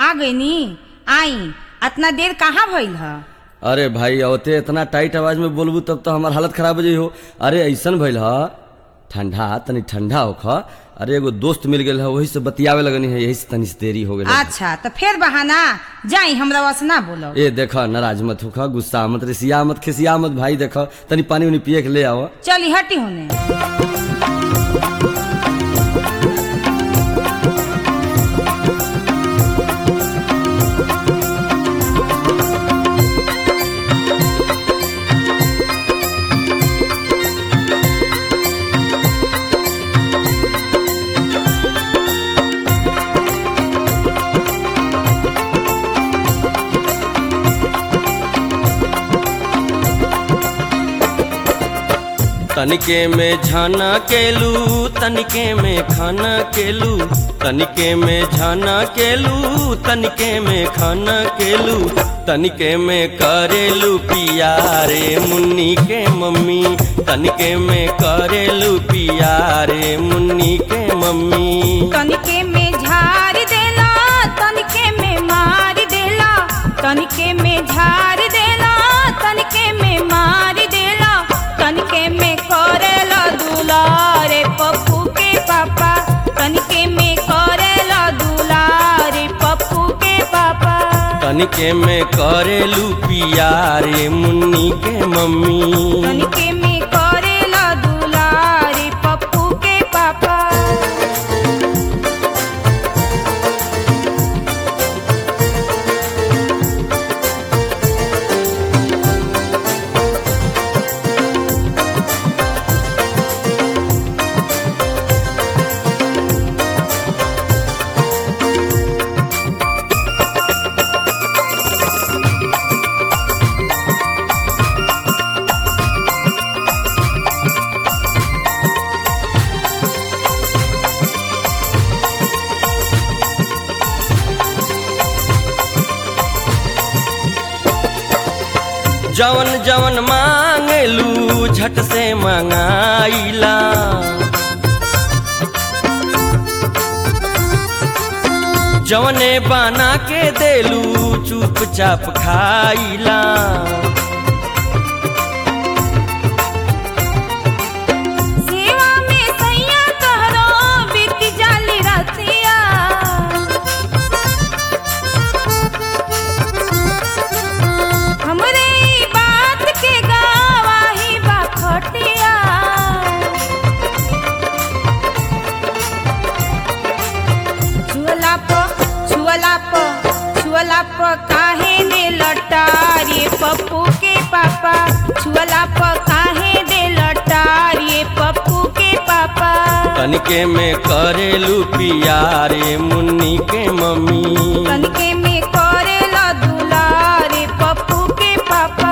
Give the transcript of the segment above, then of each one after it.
आ गईनी आई अतना देर कहाँ भइल ह अरे भाई अवते इतना टाइट आवाज में बोलबू तब तो हमार हालत खराब हो जाइ हो अरे ऐसन भइल ह ठंडा तनी ठंडा होख अरे एगो दोस्त मिल गेल है वही से बतियावे लगनी है यही से तनी से देरी हो गेल है। अच्छा तो फिर बहाना जाई हमरा वस ना बोलो ए देख नाराज मत होख गुस्सा मत रिसिया मत खिसिया मत भाई देख तनी पानी उनी पिए के ले आओ चली हटी होने तनिके में झाना केलू तनिके में खाना केलू तनिके में झाना केलू तनिके में खाना केलू तनिके में करेलू पिया रे मुन्नी के मम्मी तनिके में करेलू पिया रे मुन्नी के मम्मी तनिके में झाड़ देला तनिके में मार देला तनिके में झाड़ देला तनिके में मार देला तनिके में करेला दुलारे पप्पू के पापा तनिके में करेला दुलारे पप्पू के पापा तनिके में करेलू पिया रे मुन्नी के मम्मी तनिके में करेला दुलारे पप्पू के पापा जवन जवन मांगलू झट से मंगाइला जवने बना के देलू चुपचाप खाइला सेवा में सैया कहरो बीत जाली रतिया हमरे ई बात के गवाही बा खटिया छुअला प छुअला प छुअला प काहे दे लटारिए पप्पू के पापा छुअला प काहे दे लटारिए पप्पू के पापा तनिके में करेलू पिया रे मुन्नी के मम्मी तनिके में करेला दुलारे पप्पू के पापा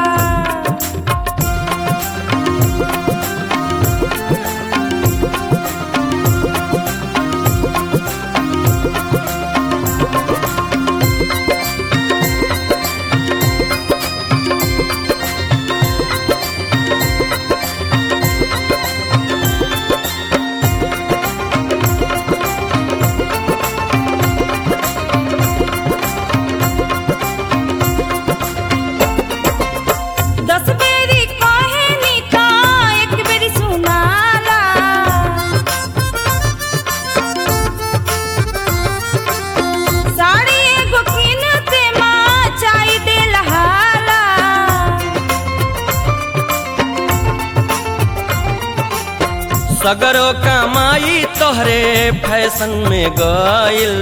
दस बेरी कहे नी त एक बेरी सुनाला साड़ी एगो किन के माँ चाई देला हाला सगरो कमाई तोहरे फैशन में गइल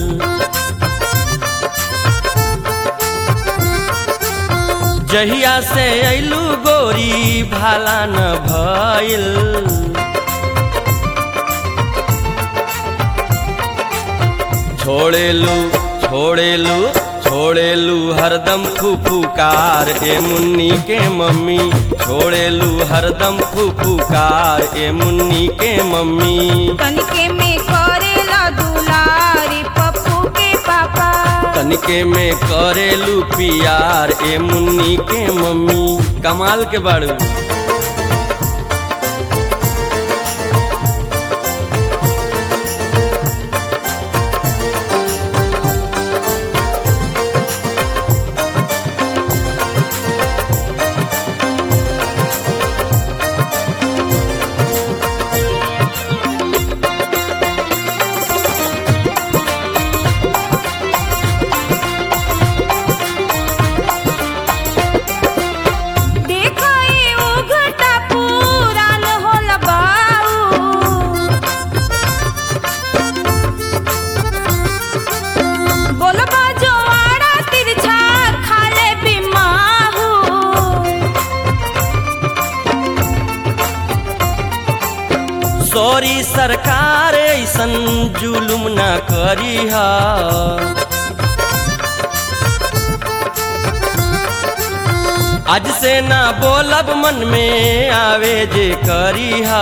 जहिया से अइलू गोरी भाला न भइल छोड़ेलू छोड़ेलू छोड़ेलू हरदम फुफुकार ए मुन्नी के मम्मी छोड़ेलू हरदम फुफुकार ए मुन्नी के मम्मी तनिके में करेला दुलारी पप्पू के पापा तनिके में करेलू पियार ए मुन्नी के मम्मी कमाल के बाड़ू बोलबा जो आड़ा तिरछा खाले बिमाहू सॉरी सरकार ऐसन जुलुम ना करी हा आज से ना बोलब मन में आवे जे करी हा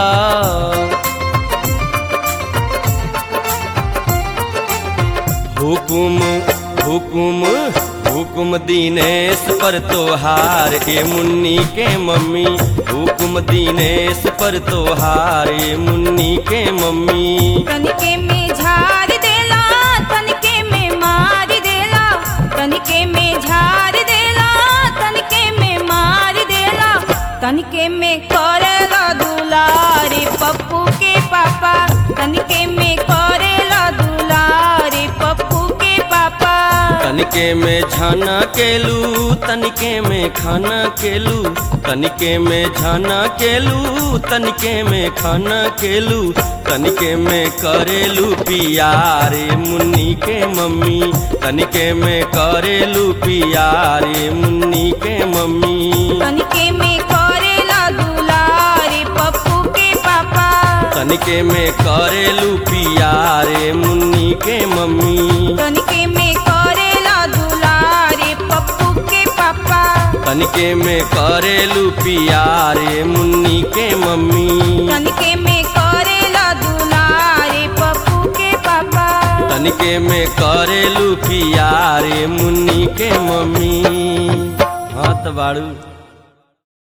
हुकुम हुकुम हुकुम दिनेश पर तोहार ए मुन्नी के मम्मी हुकुम दिनेश पर तोहार ए मुन्नी के मम्मी तनिके में झाड़ देला तनिके में मार देला तनिके में झाड़ देला तनिके में मार देला तनिके में करेला दुलारे पप्पू के पापा तनिके में करेला दुलारे पप्पू के पापा तनिके में झाना केलू तनिके में खाना केलू तनिके में झाना केलू तनिके में खाना केलू तनिके में करेलू पियारे मुन्नी के मम्मी तनिके में करेलू पियारे मुन्नी के मम्मी तनिके में करेला दुलारे पप्पू के पापा तनिके में करेलू पियारे मुन्नी के मम्मी तनिके में करेला दुलारे पप्पू के पापा तनिके में करेलू पियारे मुन्नी के मम्मी तनिके में करेला दुलारे पप्पू के पापा तनिके में करेलू पियारे मुन्नी के मम्मी हाँ तो बाड़ू